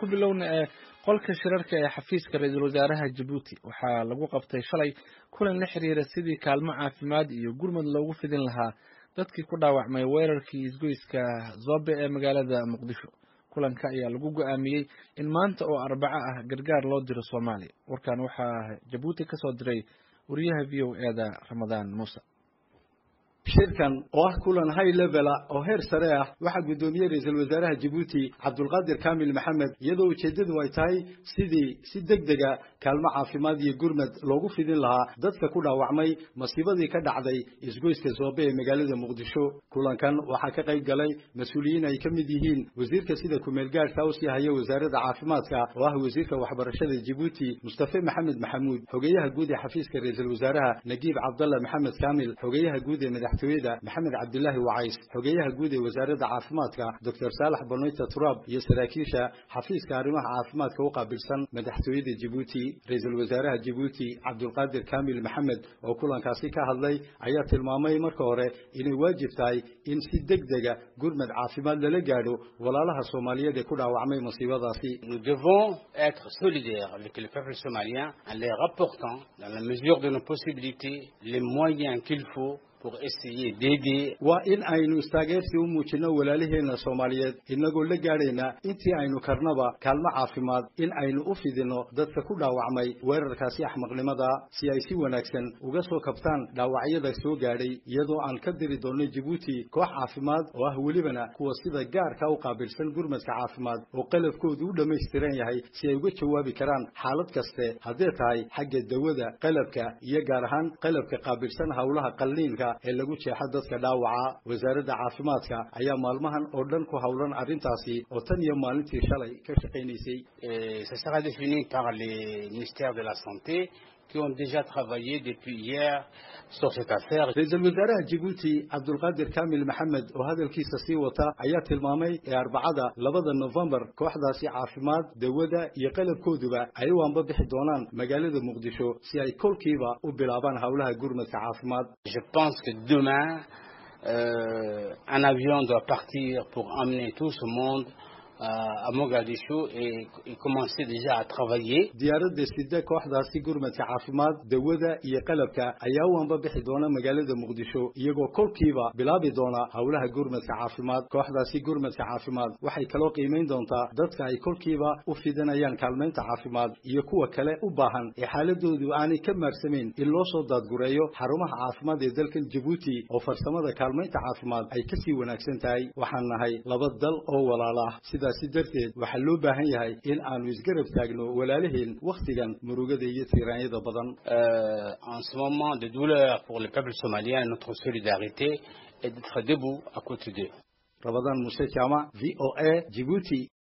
bilowna ee qolka shirarka ee xafiiska ra-iisul wasaaraha jabuuti waxaa lagu qabtay shalay kulan la xiriira sidii kaalmo caafimaad iyo gurmad loogu fidin lahaa dadkii ku dhaawacmay weerarkii isgoyska zobe ee magaalada muqdisho kulanka ayaa lagu go-aamiyey in maanta oo arbaco ah gargaar loo diro soomaaliya warkan waxaa jabuuti ka soo diray wariyaha v o e da ramadaan muuse shirkan oo ah kulan high levela oo heer sare ah waxaa guddoomiyey ra-iisul wasaaraha jabuuti cabdulqaadir kaamil maxamed iyadoo ujeeddadu ay tahay sidii si deg dega kaalmo caafimaad iyo gurmad loogu fidin lahaa dadka ku dhaawacmay masiibadii ka dhacday isgoyska soobe ee magaalada muqdisho kulankan waxaa ka qayb galay mas-uuliyiin ay ka mid yihiin wasiirka sida kumeel gaadhka u sii haya wasaaradda caafimaadka oo ah wasiirka waxbarashada jabuuti mustafe maxamed maxamuud xogeyaha guud ee xafiiska ra-iisul wasaaraha nagiib cabdalla maxamed kaamil xogeyaha guud ee madaxtooyada maxamed cabdilaahi wacays xogeyaha guud ee wasaaradda caafimaadka doctor saalax banoyta turaab iyo saraakiisha xafiiska arrimaha caafimaadka u qaabilsan madaxtooyada jabuuti ra-iisul wasaaraha jabuuti cabdulqaadir kaamil maxamed oo kulankaasi ka hadlay ayaa tilmaamay marka hore inay waajib tahay in si deg dega gurmad caafimaad lala gaadho walaalaha soomaaliyeed ee ku dhaawacmay masiibadaasi Nous devons être solidaires avec le peuple somalien en leur apportant, dans la mesure de nos possibilités, les moyens qu'il faut pour essayer d'aider waa in aynu istaageersi u muujino walaalaheena soomaaliyeed inagoo la gaadhayna intii aynu karnaba kaalmo caafimaad in aynu u fidino dadka ku dhaawacmay weerarkaasi axmaqnimada si ay si wanaagsan uga soo kabtaan dhaawacyada soo gaadhay iyadoo aan ka diri doonno jabuuti koox caafimaad oo ah welibana kuwa sida gaarka u qaabilsan gurmadka caafimaad oo qalabkoodu u dhammaystiran yahay si ay uga jawaabi karaan xaalad kaste haddee tahay xagga dawada qalabka iyo gaar ahaan qalabka qaabilsan howlaha qalliinka ee lagu jeexa dadka dhaawaca wasaaradda caafimaadka ayaa maalmahan oo dhan ku howlan arrintaasi oo tan iyo maalintii shalay ka shaqaynaysay et ça sera défini par les ministères de la Santé qui ont déjà travaillé depuis hier sur cette affaire. ra-iisul wasaaraha jabuuti cabdulqaadir kaamil maxamed oo hadalkiisa sii wata ayaa tilmaamay ee arbacada labada nofembar kooxdaasi caafimaad dawada iyo qalabkooduba ay u anba bixi doonaan magaalada muqdisho si ay kolkiiba u bilaabaan howlaha gurmadka caafimaad Je pense que demain, euh, un avion doit partir pour amener tout ce monde euh, à Mogadiscio et, et commencer déjà à travailler. diyaaradda sida kooxdaasi gurmadka caafimaad dawada iyo qalabka ayaa u anba bixi doona magaalada muqdisho iyagoo kolkiiba bilaabi doona howlaha gurmadka caafimaad kooxdaasi gurmadka caafimaad waxay kaloo qiimayn doontaa dadka ay kolkiiba u fidanayaan kaalmaynta caafimaad iyo kuwa kale u baahan ee xaaladoodu aanay ka maarsamayn in loo soo daadgureeyo xarumaha caafimaad ee dalkan jabuuti oo farsamada kaalmaynta caafimaad ay kasii wanaagsan tahay waxaan nahay laba dal oo walaala ah sidaasi darteed waxaa loo baahan yahay in aanu isgarab taagno walaalaheen wakhtigan murugada iyo tiiraanyada badan Euh, en ce moment de douleur pour le peuple somalien, notre solidarité est d'être debout à côté d'eux. rabadaan muse jaamac v o a jibuuti